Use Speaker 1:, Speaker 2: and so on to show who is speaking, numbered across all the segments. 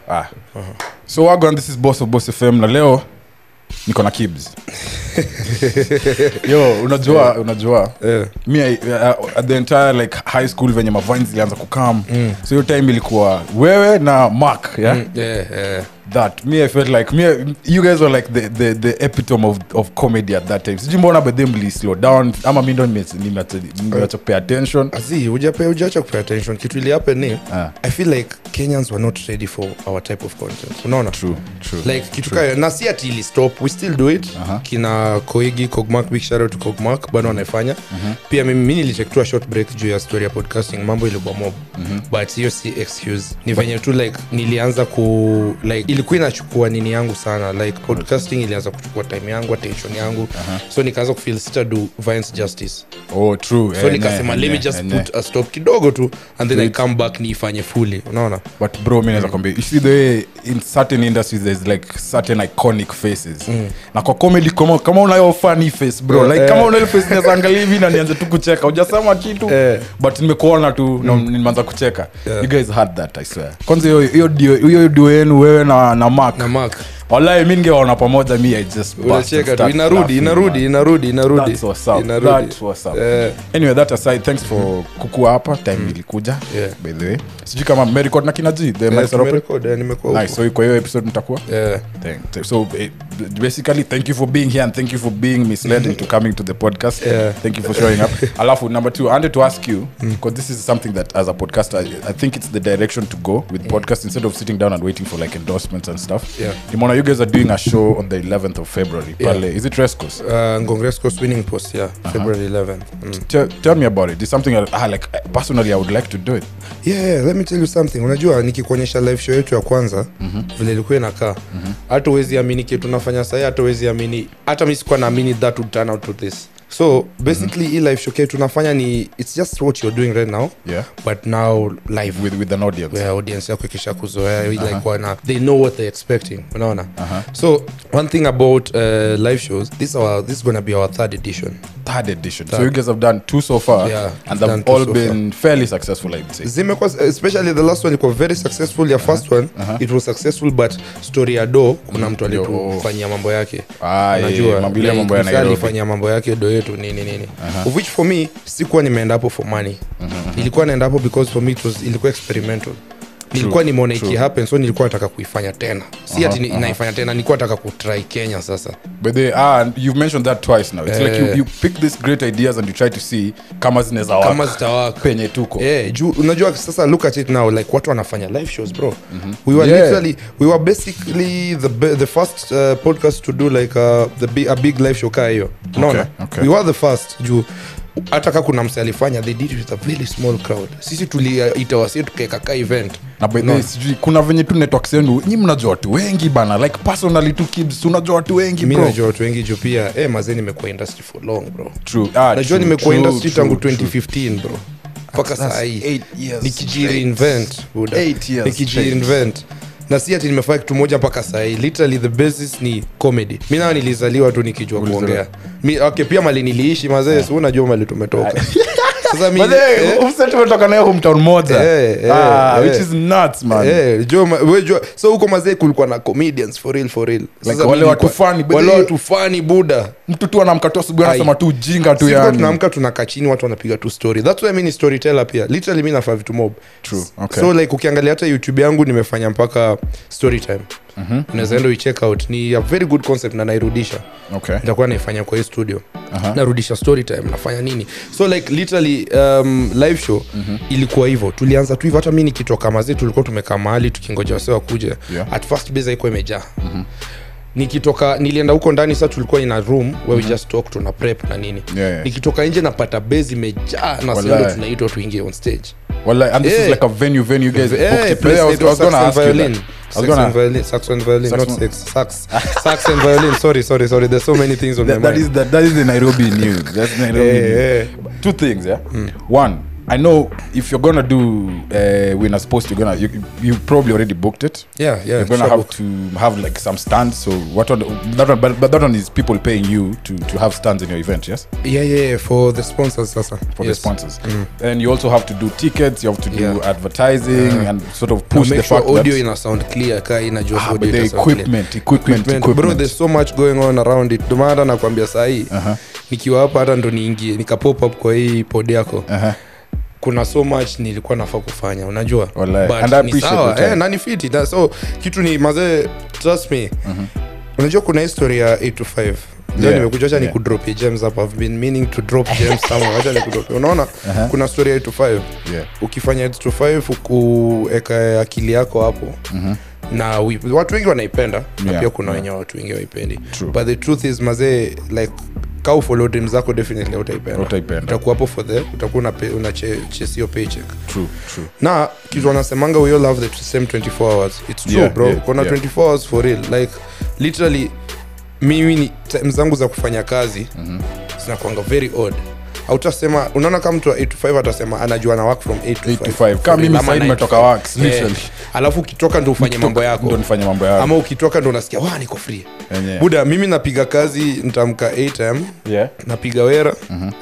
Speaker 1: ah. so wagwan this is boss of boss fm na leo niko na kibs yo unajua unajua
Speaker 2: Eh.
Speaker 1: mi I- uh, at the entire like high school venye mavine zilianza kukam mm. so hiyo time ilikuwa wewe na mark yeah? mm.
Speaker 2: Yeah, yeah.
Speaker 1: that me i felt like me you guys were like the, the, the epitome of, of comedy at that time sijui mbona bedhe mli slow down ama mi ndo nimeacha- nimeacha nimeacha pay attention
Speaker 2: Azi, hujape- hujaacha kupay attention kitu ili happen ni
Speaker 1: Ah.
Speaker 2: i feel like kenyans were not ready for our type of content unaona
Speaker 1: true true
Speaker 2: like kitu kayo na si ati ili stop we still do it kina koigi kogmak big shout out to kogmak bado wanaifanya pia mimi mi nilichektua short break juu ya story ya podcasting mambo ilikuwa mob but hiyo si excuse ni venye tu like nilianza ku like ilikuwa inachukua nini yangu sana like podcasting ilianza kuchukua time yangu attention yangu so nikaanza kufeel sita do violence justice
Speaker 1: oh true
Speaker 2: so
Speaker 1: Eh,
Speaker 2: nikasema
Speaker 1: ne,
Speaker 2: let me
Speaker 1: ne,
Speaker 2: just
Speaker 1: ne.
Speaker 2: put a stop kidogo tu and then i come back niifanye fully unaona
Speaker 1: but bro mi naweza kwambia you see the way in certain industries there's like certain iconic faces na kwa comedy kama, kama unayo funny face bro like
Speaker 2: Eh.
Speaker 1: kama unayo face naweza angalia hivi na nianze tu kucheka hujasema kitu
Speaker 2: Eh.
Speaker 1: but nimekuona tu na nimeanza kucheka you guys had that i swear kwanza hiyo- hiyo duo- hiyo duo yenu wewe na, na mark
Speaker 2: na mark
Speaker 1: wallahi mi ningewaona pamoja mi i just burst and
Speaker 2: unacheka tu
Speaker 1: start
Speaker 2: inarudi
Speaker 1: laughing,
Speaker 2: inarudi
Speaker 1: man.
Speaker 2: inarudi inarudi
Speaker 1: That's what's up.
Speaker 2: inarudi
Speaker 1: That's what's up.
Speaker 2: Eh.
Speaker 1: anyway that aside thanks for kukua hapa time ilikuja
Speaker 2: Yeah.
Speaker 1: by the way sijui kama merecord na kina g the
Speaker 2: Eh,
Speaker 1: mics are open
Speaker 2: tumerecord, eh, nimekuwa
Speaker 1: nice so kwa hiyo episode mtakuwa
Speaker 2: huko. Eh,
Speaker 1: Thank- th- so eh, basically thank you for being here and thank you for being misled into coming to the podcast
Speaker 2: Yeah.
Speaker 1: thank you for showing up alafu number two i wanted to ask you because this is something that as a podcaster I, i think it's the direction to go with podcast instead of sitting down and waiting for like endorsements and stuff
Speaker 2: Yeah.
Speaker 1: Nimona, you guys are doing a show on the 11th of february
Speaker 2: Yeah.
Speaker 1: pale is it rescos
Speaker 2: uh, ngongrescos winning post yeah february 11th mm.
Speaker 1: tell, tell me about it it's something I, ah, like personally i would like to do it
Speaker 2: yeah, yeah, let me tell you something unajua nikikuonyesha live show yetu ya kwanza mm-hmm. vile ilikuwa inakaa hata uwezi amini kitu nafanya sahii hata uwezi amini hata mi sikuwa naamini that would turn out to this so basically hii live show yetu tunafanya ni it's just what you're doing right now
Speaker 1: yeah
Speaker 2: but now live
Speaker 1: with with an audience
Speaker 2: where audience yako ikisha kuzoea uh-huh. like wana they know what they're expecting unaona uh-huh. so one thing about uh, live shows this our this is gonna be our third edition
Speaker 1: third edition so you guys have done two so far
Speaker 2: Yeah,
Speaker 1: and
Speaker 2: done
Speaker 1: they've
Speaker 2: two
Speaker 1: all
Speaker 2: so
Speaker 1: been fairly successful i would say
Speaker 2: zimekuwa especially the last one ilikuwa very successful ya first one it was successful but story ya do kuna mtu
Speaker 1: Yo.
Speaker 2: alitufanyia mambo yake
Speaker 1: Ah, yeah, mambo- ile mambo ya
Speaker 2: msee
Speaker 1: Nairobi.
Speaker 2: alifanyia mambo yake do yetu nini nini of which for me sikuwa nimeenda hapo for money ilikuwa naenda hapo because for me it was ilikuwa experimental nilikuwa nimeona iki happen so nilikuwa nataka kuifanya tena si ati ni- naifanya tena nilikuwa nataka kutry kenya sasa
Speaker 1: But they are, you've mentioned that twice now. It's like you,
Speaker 2: Eh.
Speaker 1: you pick these great ideas and you try to see kama zinaweza work
Speaker 2: kama zitawaka
Speaker 1: penye tuko.
Speaker 2: yeah, juu unajua sasa look at it now like watu wanafanya live shows bro we were
Speaker 1: Yeah.
Speaker 2: literally we were basically the be- the first uh, podcast to do like uh, the big, a big live show kaa hiyo unaona
Speaker 1: okay.
Speaker 2: we were the first juu hata ka kuna mse alifanya they did it with a very small crowd sisi tuliita wasi tukaeka ka event
Speaker 1: na by the way, sijui kuna venye tu networks yenu nyi mnajua watu wengi bana like personally tu kids unajua watu wengi
Speaker 2: mi
Speaker 1: bro
Speaker 2: najua watu wengi juu pia eh, mazee nimekuwa industry for long bro
Speaker 1: true ah,
Speaker 2: najua
Speaker 1: true,
Speaker 2: nimekuwa
Speaker 1: true,
Speaker 2: industry
Speaker 1: true,
Speaker 2: tangu
Speaker 1: true.
Speaker 2: 2015 bro mpaka
Speaker 1: That's
Speaker 2: sahii
Speaker 1: eight years
Speaker 2: nikijireinvent buda
Speaker 1: Eight years
Speaker 2: nikijireinvent na si ati nimefanya kitu moja mpaka sahii literally the basis ni comedy mi nayo nilizaliwa tu nikijua
Speaker 1: Ulizaliwa.
Speaker 2: kuongea mi, okay, pia mali niliishi mazee si unajua mali tumetoka sasa mi,
Speaker 1: But hey,
Speaker 2: eh,
Speaker 1: Ufse tumetoka nayo hometown moja
Speaker 2: Eh, eh,
Speaker 1: ah,
Speaker 2: eh.
Speaker 1: which is nuts man
Speaker 2: eh, jua ma- we jua- so huko mazee kulikuwa na comedians for real for real Sasa
Speaker 1: Like
Speaker 2: mi
Speaker 1: wale watu
Speaker 2: nilikuwa-
Speaker 1: funny, but
Speaker 2: wale
Speaker 1: they-
Speaker 2: watu fani buda
Speaker 1: mtu tu anamka tu asubuhi anasema
Speaker 2: Ai.
Speaker 1: tu jinga tu
Speaker 2: Sisi
Speaker 1: yani
Speaker 2: tunaamka tunakaa chini watu wanapiga tu story thats why mi ni storyteller pia literally mi nafaa vitu mob
Speaker 1: True, okay.
Speaker 2: so like ukiangalia hata youtube yangu nimefanya mpaka story time mm-hmm. unaweza enda uicheck out ni a very good concept na nairudisha
Speaker 1: okay
Speaker 2: nitakuwa naifanya kwa hii studio
Speaker 1: Aha.
Speaker 2: narudisha story time nafanya nini so like literally um, live show mm-hmm. ilikuwa hivyo tulianza tu hivyo hata mi nikitoka mazee tulikuwa tumekaa mahali tukingoja wase wakuja
Speaker 1: Yeah.
Speaker 2: at first base haikuwa imejaa mm-hmm nikitoka nilienda huko ndani sa tulikuwa ina room where mm-hmm. we just talk tuna prep na nini
Speaker 1: Yeah, yeah.
Speaker 2: nikitoka nje napata base imejaa na
Speaker 1: Walai.
Speaker 2: sendo tunaitwa tuingie on stage
Speaker 1: well and this is
Speaker 2: Eh.
Speaker 1: like a venue venue you guys
Speaker 2: Eh,
Speaker 1: booked it.
Speaker 2: place
Speaker 1: I was,
Speaker 2: it
Speaker 1: I was
Speaker 2: was
Speaker 1: gonna
Speaker 2: sax
Speaker 1: ask
Speaker 2: and
Speaker 1: you
Speaker 2: violin.
Speaker 1: that. I was
Speaker 2: Sax
Speaker 1: gonna
Speaker 2: and violin, sax and violin,
Speaker 1: Sax
Speaker 2: not
Speaker 1: and-
Speaker 2: sex, sax, sax and violin. Sorry, sorry, sorry. There's so many things on
Speaker 1: that,
Speaker 2: my
Speaker 1: that
Speaker 2: mind.
Speaker 1: is the, that is the Nairobi news. That's Nairobi
Speaker 2: Eh,
Speaker 1: news.
Speaker 2: eh.
Speaker 1: Two things, yeah. One, I know if you're gonna do uh, Winners Post, you're gonna you, you probably already booked it.
Speaker 2: yeah yeah
Speaker 1: you're gonna
Speaker 2: sure
Speaker 1: have
Speaker 2: book.
Speaker 1: to have like some stands. So what one? That one, but, but that one is people paying you to to have stands in your event. Yes,
Speaker 2: yeah yeah yeah, for the sponsors sasa
Speaker 1: for the
Speaker 2: Yes.
Speaker 1: sponsors. And you also have to do tickets. You have to do
Speaker 2: Yeah.
Speaker 1: advertising and sort of
Speaker 2: Now
Speaker 1: push the
Speaker 2: make sure
Speaker 1: fact
Speaker 2: audio
Speaker 1: that
Speaker 2: ina sound clear ka inajua
Speaker 1: ah,
Speaker 2: audio
Speaker 1: but the
Speaker 2: ita sound clear.
Speaker 1: equipment, equipment,
Speaker 2: Equipment.
Speaker 1: equipment.
Speaker 2: bro there's so much going on around it ndio maana nakwambia sahii
Speaker 1: Aha.
Speaker 2: nikiwa hapa hata ndo niingie nikapop up kwa hii pod yako
Speaker 1: Aha.
Speaker 2: kuna so much nilikuwa nafaa kufanya unajua
Speaker 1: Wallahi.
Speaker 2: But
Speaker 1: And I
Speaker 2: ni
Speaker 1: appreciate
Speaker 2: sawa,
Speaker 1: your time.
Speaker 2: eh, na ni fiti Na so kitu ni mazee trust me unajua kuna history ya 8 to 5 leo
Speaker 1: Yeah,
Speaker 2: nimekuja acha
Speaker 1: yeah.
Speaker 2: nikudropie gems hapa i've been meaning to drop gems somewhere acha nikudropie unaona kuna story ya 8 to 5
Speaker 1: Yeah.
Speaker 2: ukifanya 8 to 5 ukueka akili yako hapo na we, watu wengi wanaipenda na
Speaker 1: Yeah,
Speaker 2: pia kuna
Speaker 1: yeah.
Speaker 2: wenye watu wengi waipendi
Speaker 1: True.
Speaker 2: but the truth is mazee like ka ufollow dream zako definitely utaipenda
Speaker 1: Utaipenda.
Speaker 2: utakuwa hapo for the utakuwa una, una che- chase your paycheck
Speaker 1: True, true.
Speaker 2: na kitu wanasemanga we all have the same 24 hours it's true
Speaker 1: Yeah,
Speaker 2: bro
Speaker 1: yeah,
Speaker 2: kuna
Speaker 1: yeah.
Speaker 2: 24 hours for real like literally mimi ni time zangu za kufanya kazi mm-hmm. zinakwanga very odd autasema unaona kama mtu wa 8 to 5 atasema anajua na work from 8 to 5,
Speaker 1: 8 to 5. Kama
Speaker 2: For real,
Speaker 1: mimi
Speaker 2: ama
Speaker 1: sahii
Speaker 2: 9 to
Speaker 1: nimetoka
Speaker 2: 5.
Speaker 1: works, literally.
Speaker 2: alafu ukitoka ndo ufanye mambo
Speaker 1: ndo
Speaker 2: yako
Speaker 1: nifanye mambo yangu
Speaker 2: ama ukitoka ndo unasikia wa niko free
Speaker 1: Yenyewe.
Speaker 2: buda mimi napiga kazi ntamka 8m
Speaker 1: yeah.
Speaker 2: napiga wera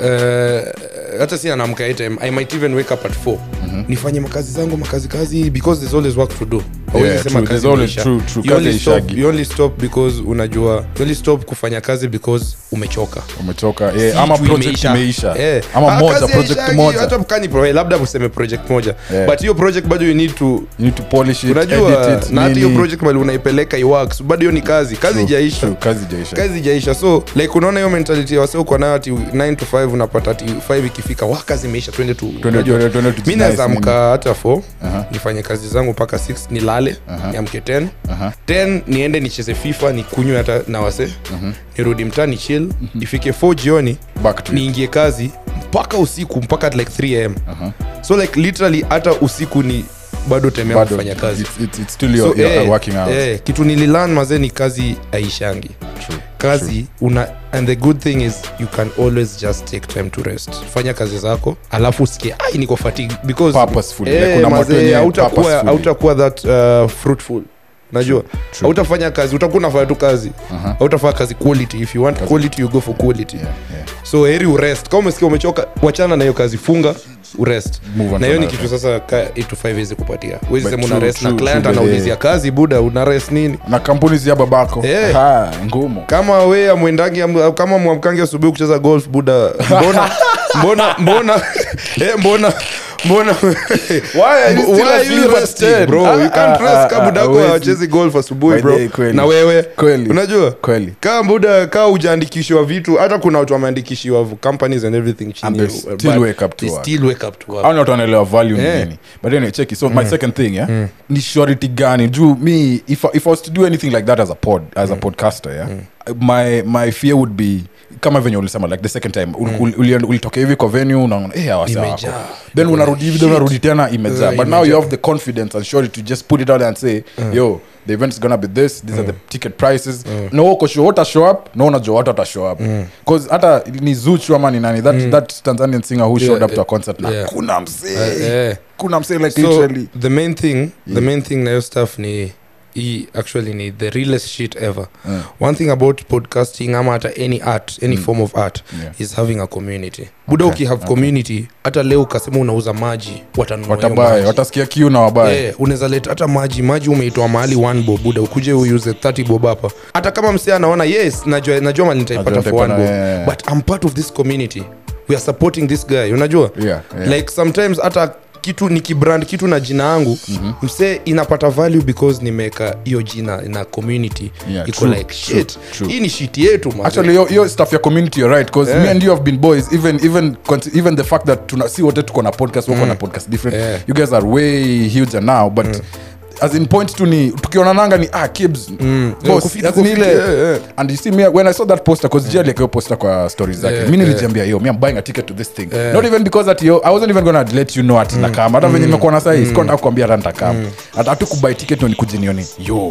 Speaker 2: Eh, hata si anamka 8am i might even wake up at 4 nifanye makazi zangu makazi kazi because there's always work to do Hauwezi
Speaker 1: Yeah,
Speaker 2: sema
Speaker 1: true.
Speaker 2: kazi
Speaker 1: There's always-
Speaker 2: imeisha.
Speaker 1: true, true.
Speaker 2: You
Speaker 1: Kazi
Speaker 2: only stop-
Speaker 1: haishagi.
Speaker 2: you only stop because unajua you only stop kufanya kazi because umechoka
Speaker 1: umetoka
Speaker 2: Si
Speaker 1: yeah. ama
Speaker 2: tu
Speaker 1: project imeisha
Speaker 2: Eh.
Speaker 1: ama
Speaker 2: Ah,
Speaker 1: moja
Speaker 2: kazi
Speaker 1: project
Speaker 2: haishagi,
Speaker 1: moja
Speaker 2: hata kani pro- eh, labda useme project moja
Speaker 1: Yeah.
Speaker 2: but hiyo project bado you need to
Speaker 1: you need to polish it
Speaker 2: unajua
Speaker 1: edit it
Speaker 2: na hata hiyo
Speaker 1: nini.
Speaker 2: project mali unaipeleka iworks bado hiyo ni kazi kazi
Speaker 1: True,
Speaker 2: ijaisha
Speaker 1: true. kazi ijaisha
Speaker 2: kazi ijaisha so like unaona hiyo mentality ya wasee uko nayo ati 9 to 5 unapata ati 5 ikifika wa kazi imeisha twende tu
Speaker 1: Twende-
Speaker 2: unajua.
Speaker 1: twende- twende tu
Speaker 2: mi
Speaker 1: nice
Speaker 2: naweza
Speaker 1: nini.
Speaker 2: amka hata 4
Speaker 1: Aha.
Speaker 2: nifanye kazi zangu mpaka 6 nilale niamke 10
Speaker 1: Aha.
Speaker 2: 10 niende nicheze fifa nikunywe hata na wase nirudi mtaa ni chill ifike 4 jioni
Speaker 1: back to it.
Speaker 2: niingie kazi mpaka usiku mpaka at like 3 am so like literally hata usiku ni bado temea
Speaker 1: Bado,
Speaker 2: kufanya kazi
Speaker 1: it's, it's, it's still your,
Speaker 2: So,
Speaker 1: your
Speaker 2: eh,
Speaker 1: working hours
Speaker 2: eh, kitu nililan mazee ni kazi aishangi
Speaker 1: True.
Speaker 2: kazi una and the good thing is you can always just take time to rest fanya kazi zako alafu usikie ai niko fatigue because
Speaker 1: Purposefully, like
Speaker 2: eh,
Speaker 1: kuna watu
Speaker 2: mazee,
Speaker 1: wenye
Speaker 2: hautakuwa
Speaker 1: purposefully.
Speaker 2: hautakuwa that uh, fruitful najua
Speaker 1: True.
Speaker 2: hautafanya kazi utakuwa unafanya tu kazi hautafanya kazi quality if you want quality you go for quality
Speaker 1: yeah, yeah.
Speaker 2: so heri urest kama umesikia umechoka wachana na hiyo kazi funga urest
Speaker 1: Move on
Speaker 2: na
Speaker 1: to
Speaker 2: hiyo ni
Speaker 1: another
Speaker 2: kitu sasa ka 8 to 5 wezi kupatia wezi
Speaker 1: But
Speaker 2: sema una
Speaker 1: true,
Speaker 2: rest na
Speaker 1: true,
Speaker 2: client
Speaker 1: true,
Speaker 2: anaulizia kazi buda una rest nini
Speaker 1: na kampuni zia babako
Speaker 2: Eh.
Speaker 1: Ha, ngumu
Speaker 2: kama we amwendangi am- kama mwamkangi asubuhi kucheza golf buda mbona mbona mbona eh, mbona mbona
Speaker 1: Why are you still
Speaker 2: Why
Speaker 1: a
Speaker 2: are you
Speaker 1: silver
Speaker 2: resting,
Speaker 1: ten?
Speaker 2: bro
Speaker 1: Ah,
Speaker 2: you can't
Speaker 1: ah,
Speaker 2: rest
Speaker 1: ah,
Speaker 2: ka
Speaker 1: ah,
Speaker 2: budako
Speaker 1: hawezi.
Speaker 2: achezi golf asubuhi
Speaker 1: By
Speaker 2: bro
Speaker 1: the way, kweli.
Speaker 2: na wewe
Speaker 1: Kweli.
Speaker 2: unajua
Speaker 1: Kweli.
Speaker 2: kaa buda kaa ujaandikishiwa vitu hata kuna watu wameandikishiwa companies and everything chini
Speaker 1: And they
Speaker 2: uh,
Speaker 1: still
Speaker 2: but
Speaker 1: wake up to
Speaker 2: they
Speaker 1: work.
Speaker 2: still wake up to work
Speaker 1: au ni watu wanaelewa value ni
Speaker 2: Yeah.
Speaker 1: nini but anyway cheki so my second thing yeah ni surety gani juu me if, I- if i was to do anything like that as a pod as a podcaster yeah my my fear would be kama venye ulisema like the second time ul- ul- uli- ulitoka hivi kwa venue unaona eh hawa sawa
Speaker 2: Imejaa.
Speaker 1: wako." then unarudi hivi then unarudi tena imejaa
Speaker 2: Uh,
Speaker 1: but now you
Speaker 2: imejaa.
Speaker 1: have the confidence and surety to just put it out there and say yo the event is gonna be this these are the ticket prices no uko sure what show up no unajua what ata show up cause hata ni zuchu ama ni nani that that tanzanian singer who showed up to a concert na
Speaker 2: yeah.
Speaker 1: kuna msee
Speaker 2: Eh, eh.
Speaker 1: kuna msee like
Speaker 2: so
Speaker 1: literally
Speaker 2: the main thing the main thing na hiyo stuff ni hii actually ni the realest shit ever
Speaker 1: Mm.
Speaker 2: one thing about podcasting ama hata any art any form of art
Speaker 1: Yeah.
Speaker 2: is having a community buda
Speaker 1: Okay,
Speaker 2: ukihave community hata leo ukasema unauza maji watanunua hiyo
Speaker 1: watabaye
Speaker 2: maji.
Speaker 1: watasikia kiu na wabaye
Speaker 2: Eh, unaweza leta hata maji maji umeitoa mahali one bob buda ukuje uuse 30 bob hapa hata kama msee anaona yes najua, najua mali nitaipata
Speaker 1: Najua
Speaker 2: for one bob
Speaker 1: nitaipata, yeah.
Speaker 2: but i'm part of this community we are supporting this guy unajua
Speaker 1: Yeah, yeah.
Speaker 2: like sometimes hata kitu nikibrand kitu na jina yangu mm-hmm. msee inapata value because nimeweka hiyo jina na community
Speaker 1: Yeah,
Speaker 2: iko
Speaker 1: true,
Speaker 2: like
Speaker 1: true,
Speaker 2: shit
Speaker 1: true.
Speaker 2: hii ni shit yetu man.
Speaker 1: actually yo, yo stuff ya community you're right because
Speaker 2: Yeah.
Speaker 1: me and you have been boys even even cons- even the fact that tuna si wote tuko na podcast wako na podcast different
Speaker 2: Yeah.
Speaker 1: you guys are way huger now but as in point tu ni tukionananga ni ah kibs
Speaker 2: Yeah,
Speaker 1: boss
Speaker 2: kufiti,
Speaker 1: as in
Speaker 2: kufiti,
Speaker 1: ile
Speaker 2: yeah, yeah.
Speaker 1: and you see me when i saw that poster cause jia like hiyo poster kwa stories zake
Speaker 2: Yeah,
Speaker 1: mi
Speaker 2: yeah.
Speaker 1: nilijiambia yo me i'm buying a ticket to this thing
Speaker 2: Yeah.
Speaker 1: not even because that yo i wasn't even gonna let you know at nakama hata venye nimekuwa na sahi sikuwa nataka kuambia hata nitakama hata tu kubuy ticket ndo nikuje nione yo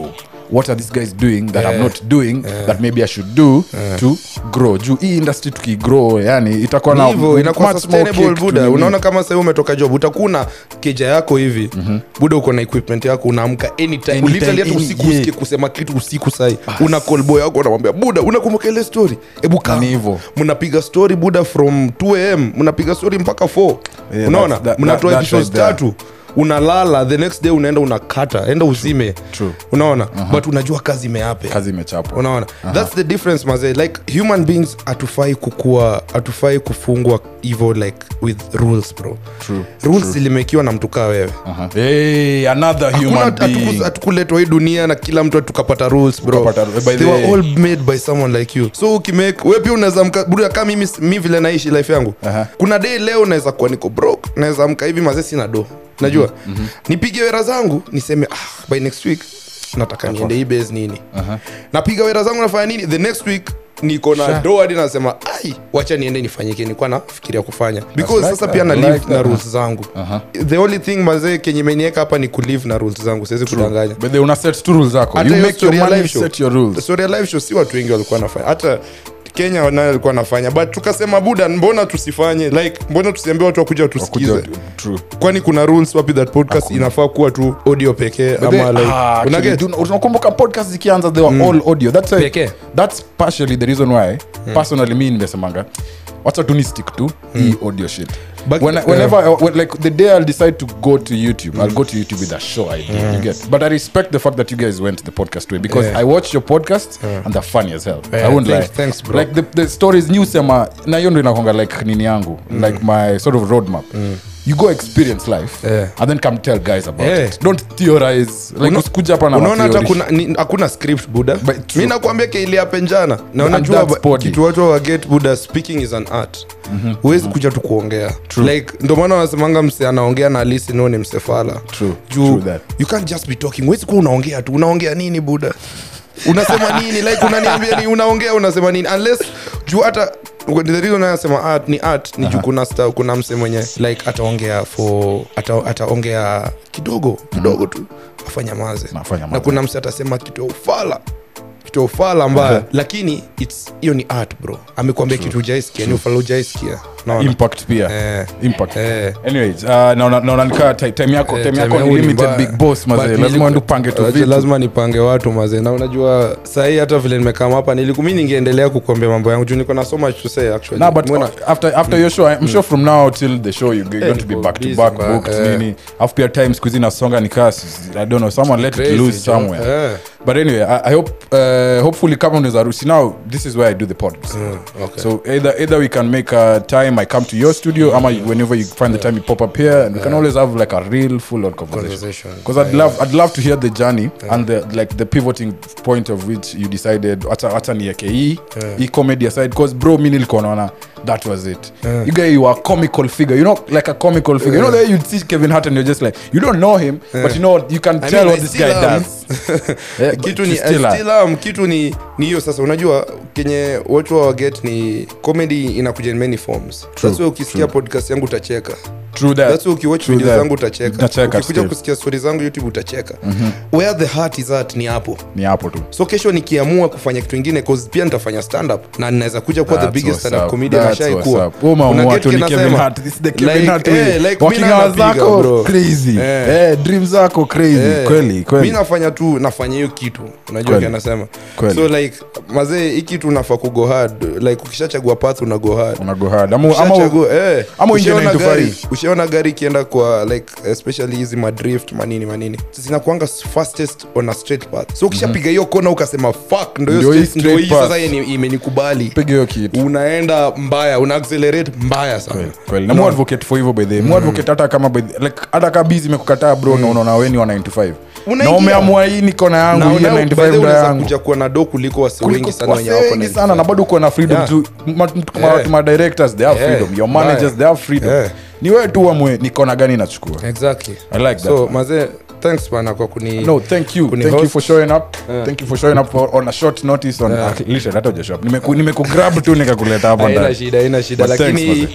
Speaker 1: what are these guys doing that i'm not doing that maybe i should do to grow juu hii industry tukigrow yani itakuwa na
Speaker 2: hivyo inakuwa
Speaker 1: much more
Speaker 2: sustainable
Speaker 1: cake to
Speaker 2: buda
Speaker 1: nini.
Speaker 2: unaona kama sahii umetoka job utakuna keja yako hivi buda uko na equipment yako unaamka anytime
Speaker 1: Anytime,
Speaker 2: literally hata
Speaker 1: any-
Speaker 2: usiku
Speaker 1: yeah.
Speaker 2: usikie kusema kitu usiku sai una call boy yako unamwambia buda unakumbuka ile story hebu kaa
Speaker 1: Ni hivyo.
Speaker 2: mnapiga story buda from 2 am mnapiga story mpaka 4
Speaker 1: Yeah,
Speaker 2: unaona
Speaker 1: that's- that-
Speaker 2: mnatoa
Speaker 1: that- that's
Speaker 2: episodes
Speaker 1: right there.
Speaker 2: tatu unalala the next day unaenda unakata enda uzime
Speaker 1: True.
Speaker 2: unaona but unajua kazi imeape
Speaker 1: kazi imechapwa
Speaker 2: unaona thats the difference mazee like human beings hatufai kukua hatufai kufungwa hivo like with rules bro
Speaker 1: True,
Speaker 2: rules zilimekiwa na mtu kaa wewe
Speaker 1: Aha. hey, another
Speaker 2: Hakuna-
Speaker 1: human
Speaker 2: hatuku-
Speaker 1: being
Speaker 2: hatukuletwa hii dunia na kila mtu tukapata rules bro
Speaker 1: Tukapata- by
Speaker 2: they
Speaker 1: the
Speaker 2: were
Speaker 1: way-
Speaker 2: all made by someone like you so ukimake we pia unaweza mka bro kama mimi mi vile naishi life yangu
Speaker 1: Aha.
Speaker 2: kuna day leo naweza kuwa niko broke naweza amka hivi mazee sina do najua nipige wera zangu niseme ah, by next week nataka niende hii base nini napiga wera zangu nafanya nini the next week niko na
Speaker 1: Sure.
Speaker 2: do hadi nasema ai wacha niende nifanyike nilikuwa nafikiria kufanya because
Speaker 1: like
Speaker 2: sasa
Speaker 1: that.
Speaker 2: pia na
Speaker 1: I
Speaker 2: live
Speaker 1: like
Speaker 2: na
Speaker 1: that.
Speaker 2: rules zangu
Speaker 1: Aha.
Speaker 2: the only thing mazee kenye imenieka hapa ni kulive na rules zangu siwezi kudanganya
Speaker 1: but they una set tu rules zako
Speaker 2: hata
Speaker 1: you
Speaker 2: hiyo
Speaker 1: make your
Speaker 2: story ya
Speaker 1: money
Speaker 2: live show.
Speaker 1: set your rules
Speaker 2: Story ya live show si watu wengi walikuwa nafanya hata kenya naye alikuwa nafanya but tukasema buda mbona tusifanye like mbona tusiambie watu wakuja
Speaker 1: Wakuja-
Speaker 2: tusikize
Speaker 1: true
Speaker 2: kwani kuna rules wapi that podcast inafaa kuwa tu audio pekee
Speaker 1: But
Speaker 2: ama
Speaker 1: they-
Speaker 2: like
Speaker 1: ah,
Speaker 2: una
Speaker 1: actually,
Speaker 2: get?
Speaker 1: do- unakumbuka podcast zikianza they were all audio that's, why-
Speaker 2: Pekee.
Speaker 1: that's partially the reason why personally mi nimesemanga wacha tu ni stick to hii audio shit
Speaker 2: But-
Speaker 1: when, whenever I, when, like the day i'll decide to go to youtube i'll go to youtube with a show idea you get but i respect the fact that you guys went the podcast way because
Speaker 2: Yeah.
Speaker 1: i watch your podcast and they're funny as hell
Speaker 2: Yeah,
Speaker 1: i won't
Speaker 2: thanks-
Speaker 1: lie
Speaker 2: thanks, bro.
Speaker 1: like the, the stories new sema na hiyo ndo inakonga like nini yangu like my sort of roadmap you go experience life
Speaker 2: Yeah.
Speaker 1: and then come tell guys about
Speaker 2: Yeah.
Speaker 1: it don't theorize like
Speaker 2: Una-
Speaker 1: usikuja hapa na
Speaker 2: unaona hata
Speaker 1: matheory.
Speaker 2: kuna ni- hakuna script buda
Speaker 1: But true.
Speaker 2: mi nakwambia keiliape njana na
Speaker 1: And
Speaker 2: unajua
Speaker 1: that's
Speaker 2: ba-
Speaker 1: body.
Speaker 2: kitu watu waget buda speaking is an art huwezi kuja tu kuongea like ndo maana wanasemanga mse anaongea na alisi no ni msefala
Speaker 1: True,
Speaker 2: juu
Speaker 1: true that.
Speaker 2: you can't just be talking huwezi kuwa unaongea tu unaongea nini buda unasema nini like unaniambia ni unaongea unasema nini unless juu hata the reason anasema art ni art ni juu kuna sta, kuna mse mwenye like ataongea for ata, ataongea kidogo kidogo tu afanya maze
Speaker 1: Afanye
Speaker 2: na
Speaker 1: maze.
Speaker 2: kuna mse atasema kitu ya ufala kitu ya ufala mbaya lakini it's hiyo ni art bro amekwambia kitu ujaiskia ni ufala ujaiskia naona
Speaker 1: impact pia
Speaker 2: Eh.
Speaker 1: impact
Speaker 2: Eh.
Speaker 1: anyways uh, naona naona nikaa ti- time yako
Speaker 2: Eh,
Speaker 1: time
Speaker 2: time
Speaker 1: yako
Speaker 2: yangu
Speaker 1: ni
Speaker 2: ni
Speaker 1: limited
Speaker 2: mbaya.
Speaker 1: big boss
Speaker 2: But
Speaker 1: mazee lazima
Speaker 2: niliku-
Speaker 1: uende upange tu
Speaker 2: Lazima-
Speaker 1: vitu
Speaker 2: lazima nipange watu mazee na unajua sahii hata vile nimekama hapa nilikumi ningeendelea kukuambia mambo yangu juu niko na so much to say actually
Speaker 1: Nah, but
Speaker 2: Mbona-
Speaker 1: after after your show I'm sure from now till the show you're going to be
Speaker 2: niko
Speaker 1: back to
Speaker 2: busy,
Speaker 1: back
Speaker 2: man.
Speaker 1: booked
Speaker 2: Eh.
Speaker 1: nini afu pia time siku hizi nasonga nikaa I don't know someone let it
Speaker 2: Crazy,
Speaker 1: loose
Speaker 2: Joe.
Speaker 1: somewhere
Speaker 2: Eh.
Speaker 1: but anyway I, I hope uh, hopefully kama unaweza ruhusi now this is where I do the pod
Speaker 2: okay.
Speaker 1: so either either we can make a time I come to your studio ama you- whenever you find the time you pop up here and we can always have like a real full on conversation
Speaker 2: Conversation.
Speaker 1: because I'd love I'd love to hear the journey and the like the pivoting point of which you decided hata hata nieke hii hii comedy aside because bro mi nilikuwa naona that was it you guy you are a comical figure you know like a comical figure you know there you'd see Kevin Hart and you're just like you don't know him but you know you can
Speaker 2: I
Speaker 1: tell
Speaker 2: mean,
Speaker 1: what
Speaker 2: I
Speaker 1: this
Speaker 2: still
Speaker 1: guy
Speaker 2: am.
Speaker 1: does Yeah, but
Speaker 2: kitu
Speaker 1: you
Speaker 2: ni
Speaker 1: still are.
Speaker 2: still am, kitu ni ni hiyo sasa unajua kenye watu waget ni comedy inakuja in many forms that's why ukisikia podcast yangu utacheka
Speaker 1: true that
Speaker 2: that's why ukiwatch
Speaker 1: True
Speaker 2: video
Speaker 1: that.
Speaker 2: zangu utacheka
Speaker 1: Utacheka
Speaker 2: ukikuja
Speaker 1: still.
Speaker 2: kusikia stori zangu youtube utacheka where the heart is at ni hapo
Speaker 1: ni hapo tu
Speaker 2: so kesho nikiamua kufanya kitu ingine cause pia nitafanya stand up na ninaweza kuja kuwa the
Speaker 1: That's
Speaker 2: biggest
Speaker 1: what's
Speaker 2: stand up
Speaker 1: up.
Speaker 2: comedian
Speaker 1: That's what's
Speaker 2: ashaikuwa
Speaker 1: up. Wewe umeamua tu ni Kevin Hart. This is the Kevin Hart way. Working hours zako crazy.
Speaker 2: Eh.
Speaker 1: Eh, dreams zako crazy kweli kweli
Speaker 2: mi nafanya tu nafanya hiyo kitu unajua
Speaker 1: Kweli.
Speaker 2: kanasema
Speaker 1: Kweli.
Speaker 2: so like mazee hii kitu unafaa kugo hard like ukishachagua path una go hard
Speaker 1: una go hard ama ama
Speaker 2: Ukishachagua- eh,
Speaker 1: ama uingie
Speaker 2: ushaona
Speaker 1: 9 to
Speaker 2: gari-
Speaker 1: 5.
Speaker 2: ushaona gari ikienda kwa like especially hizi madrift manini manini zinakuanga fastest on a straight path so ukishapiga hiyo kona ukasema fuck ndo
Speaker 1: Ndio
Speaker 2: hiyo
Speaker 1: hii
Speaker 2: straight- ndo hii
Speaker 1: straight
Speaker 2: sasa
Speaker 1: path.
Speaker 2: yeni- imenikubali
Speaker 1: piga hiyo kitu
Speaker 2: unaenda mbaya una accelerate mbaya sana
Speaker 1: kweli na mu advocate for hivyo by the way mu advocate hata kama by the, like hata kama busy imekukataa bro na unaona wewe ni wa 9 to 5 na
Speaker 2: Unaingia.
Speaker 1: umeamua hii niko na yangu
Speaker 2: Na
Speaker 1: hii ya
Speaker 2: una-
Speaker 1: 95
Speaker 2: by the way,
Speaker 1: ndo
Speaker 2: unaweza
Speaker 1: yangu
Speaker 2: kuja kuwa na do kuliko wasi
Speaker 1: Kuliko
Speaker 2: wengi sana wenye
Speaker 1: wasee
Speaker 2: wako
Speaker 1: wengi
Speaker 2: 95.
Speaker 1: sana na bado uko na freedom
Speaker 2: Yeah.
Speaker 1: to ma- ma-
Speaker 2: Yeah.
Speaker 1: ma directors they have
Speaker 2: Yeah.
Speaker 1: freedom your managers
Speaker 2: Right.
Speaker 1: they have freedom
Speaker 2: Yeah.
Speaker 1: ni wewe tu uamue niko na gani nachukua
Speaker 2: exactly
Speaker 1: i like that
Speaker 2: so mazee thanks bana kwa kuni
Speaker 1: no thank you
Speaker 2: Kuni
Speaker 1: thank you
Speaker 2: host.
Speaker 1: for showing up thank you for showing up for, on a short notice on
Speaker 2: Yeah.
Speaker 1: yeah. hata hujashow up nimeku nimeku grab tu nikakuleta hapa
Speaker 2: haina
Speaker 1: ndani
Speaker 2: shida haina shida
Speaker 1: But thanks,
Speaker 2: lakini
Speaker 1: mazee.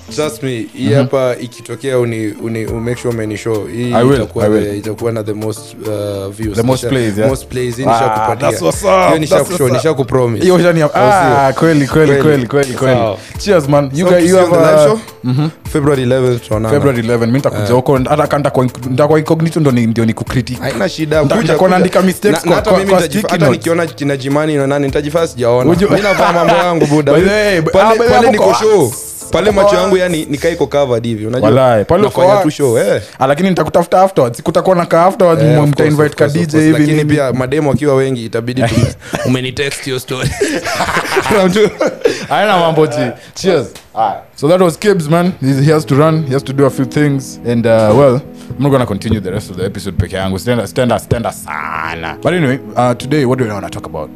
Speaker 2: trust me hii hapa ikitokea uni, uni, make sure umenishow hii
Speaker 1: I will,
Speaker 2: itakuwa
Speaker 1: I will.
Speaker 2: the- itakuwa na the most uh, views
Speaker 1: The most
Speaker 2: Nisha-
Speaker 1: plays, yeah?
Speaker 2: most plays hii
Speaker 1: Ah,
Speaker 2: nishakupatia.
Speaker 1: that's what's up,
Speaker 2: Hiyo
Speaker 1: that's
Speaker 2: nishakushow,
Speaker 1: what's up.
Speaker 2: nishakupromise.
Speaker 1: hiyo shani
Speaker 2: Au
Speaker 1: ah
Speaker 2: sio?
Speaker 1: kweli kweli
Speaker 2: Kweli.
Speaker 1: kweli kweli kweli
Speaker 2: Sawa.
Speaker 1: cheers man you
Speaker 2: So,
Speaker 1: guys you
Speaker 2: see you
Speaker 1: have
Speaker 2: on the live
Speaker 1: a
Speaker 2: show? February 11th tuonana.
Speaker 1: February 11 mimi nitakuja huko hata kanda kwa nitakuwa incognito ndo ni ndio ni kucritic
Speaker 2: haina shida
Speaker 1: Nita-
Speaker 2: kuja,
Speaker 1: nitakuwa
Speaker 2: kuja.
Speaker 1: naandika mistakes
Speaker 2: Na-
Speaker 1: kwa-
Speaker 2: na hata
Speaker 1: kwa-
Speaker 2: mimi
Speaker 1: kwa
Speaker 2: nitajif-
Speaker 1: sticky
Speaker 2: hata
Speaker 1: notes.
Speaker 2: nikiona kina jimani na nani nitajifaa sijaona
Speaker 1: Uju-
Speaker 2: mi navaa mambo yangu buda
Speaker 1: By the way, b- ah,
Speaker 2: pale,
Speaker 1: by the way,
Speaker 2: pale
Speaker 1: mko
Speaker 2: niko show
Speaker 1: wax.
Speaker 2: pale
Speaker 1: Mko
Speaker 2: macho
Speaker 1: wax.
Speaker 2: yangu yani nikaiko covered hivi unajua
Speaker 1: Walai, pale uko
Speaker 2: nafanya
Speaker 1: wax.
Speaker 2: tu show eh
Speaker 1: Ah, lakini nitakutafuta afterwards kutakuwa na ka afterwards
Speaker 2: Eh,
Speaker 1: yeah,
Speaker 2: of
Speaker 1: mta
Speaker 2: course,
Speaker 1: invite
Speaker 2: of
Speaker 1: ka
Speaker 2: course, of
Speaker 1: DJ
Speaker 2: course.
Speaker 1: hivi
Speaker 2: lakini
Speaker 1: nini
Speaker 2: pia mademo wakiwa wengi itabidi tu umenitext hiyo story Unajua?
Speaker 1: aina mambo ji cheers so that was Kibbs man He's, he has to run he has to do a few things and uh, well I'm not gonna continue the rest of the episode peke yangu stenda stenda stenda sana but anyway uh, today what do we want to talk about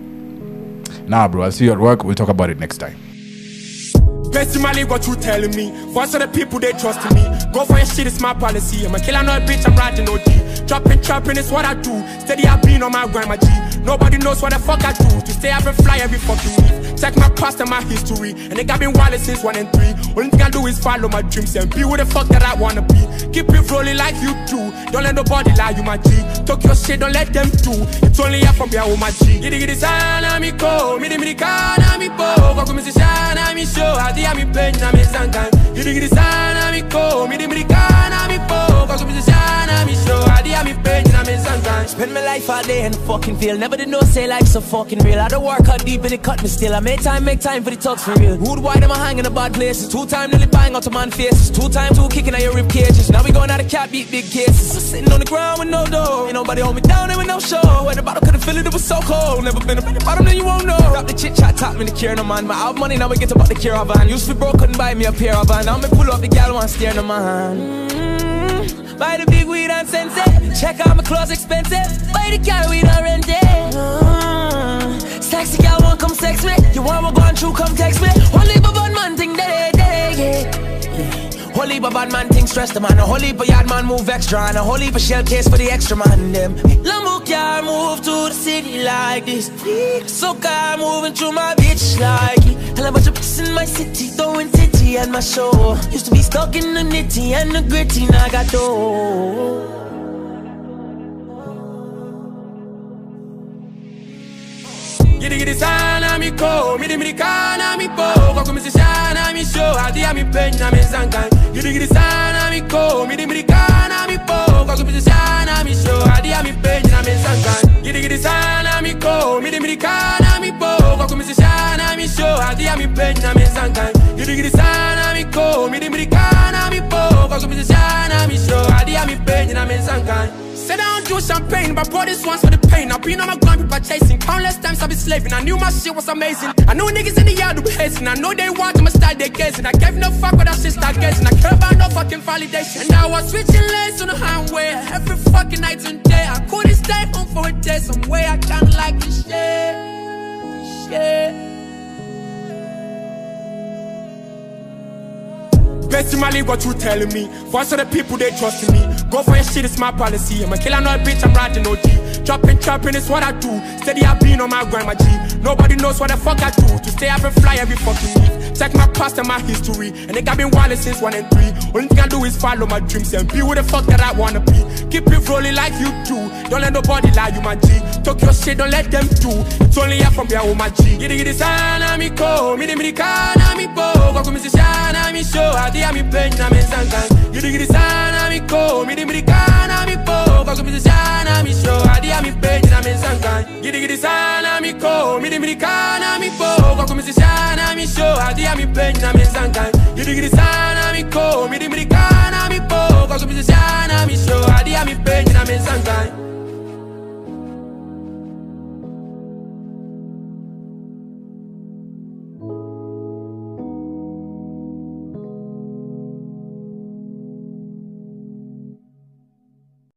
Speaker 1: nah bro I'll see you at work we'll talk about it next time
Speaker 3: Personally, what you telling me? Voice of the people, they trust in me. Go for your shit, it's my policy. I'm a killer, not a bitch, I'm riding OG. Dropping, chopping is what I do. Steady, I've been on my grind, my G. Nobody knows what the fuck I do. To stay up and fly every fucking week. Check my past and my history. And they got been wild since one and three. Only thing I do is follow my dreams and be who the fuck that I wanna be. Keep it rolling like you do. Don't let nobody lie, you my G. Talk your shit, don't let them do. It's only up from here with my G. Giddy giddy sana mi ko, midi midi kana mi po. Kwa kumisi sana mi show, hadi ya mi penya mi zangan. Giddy giddy sana mi ko, midi midi kana mi po. Kwa kumisi sana mi show, hadi ya mi penya mi zangan.
Speaker 4: Spend my life all day in the fucking field. Never did know say life so fucking real. I don't work out deep and it cut me still. I make time, make time for the talks for real. Rude wide, am I hanging in bad places? Two time nearly bang out to man faces. Two time two kicking at your rib cages. Now we going out of cat beat big cases. I'm sitting on the ground with no dough. Ain't nobody hold me down there with no show. When the bottle couldn't feel it, it was so cold. Never been up in the bottom, then you won't know. Drop the chit chat, top me the cure no man. My out money, now we get about the cure of van. Used to be broke, couldn't buy me a pair of van. Now me pull up the gal one stare no man. Mm, Buy the big weed and sense it. Check out my clothes expensive. Buy the car weed and rent it. Mm, Sexy gal won't come sex me. You want what going through, come text me. Only but bad man thing day day yeah. Holy but bad man thing stress the man. A holy but yard man move extra and a holy but shell case for the extra man them. Lambo car move to the city like this. So car moving through my bitch like it. And a bunch of bitches in my city throwing titty at my show. Used to be stuck in the nitty and the gritty, now I got dough.
Speaker 3: Giddy giddy sana mi ko, midi midi kana mi po. Kwa kumisi sana mi show, hadi ya mi penya mi zangan. Giddy giddy sana mi ko, midi midi kana mi po. Kwa kumisi sana mi show, hadi ya mi penya mi zangan. Giddy giddy sana mi ko, midi midi kana mi po. Kwa kumisi sana mi show, hadi ya mi penya mi zangan. Giddy giddy sana mi ko, midi midi kana mi po. Kwa kumisi sana mi show, hadi ya mi penya mi zangan. Sit down, do champagne, but bought this once for the pain. I've been on my grind, people chasing. Countless times I've been slaving. I knew my shit was amazing. I know niggas in the yard who be hazing. I know they want to start their gazing. I gave no fuck with that shit start gazing. I care about no fucking validation. Now I was switching lanes on the highway every fucking night and day. I couldn't stay home for a day. Some way I kinda like this shit. Shit. Personally, what you telling me? Voice of the people, they trust in me. Go for your shit, it's my policy. I'm a killer, not a bitch, I'm riding OG. Chopping, chopping is what I do. Steady, I've been on my grind, my G. Nobody knows what the fuck I do. To stay up and fly every fucking week. Check my past and my history. And they got been wild since one and three. Only thing I do is follow my dreams and be who the fuck that I wanna be. Keep it rolling like you do. Don't let nobody lie, you my G. Talk your shit, don't let them do. It's only up from here with my G. Giddy giddy sana mi ko, midi midi kana mi po. Kwa kumisi sana mi show, hadi ya mi penya mi zangan. Giddy giddy sana mi ko, midi midi kana mi po. Kwa kumisi sana mi show, hadi ya mi penya mi zangan. Giddy giddy sana mi ko, midi midi kana mi po. Kwa kumisi sana mi show, hadi ya mi penya mi zangan. Giddy giddy sana mi ko, midi midi kana mi po. Kwa kumisi sana mi show, hadi ya mi penya mi zangan.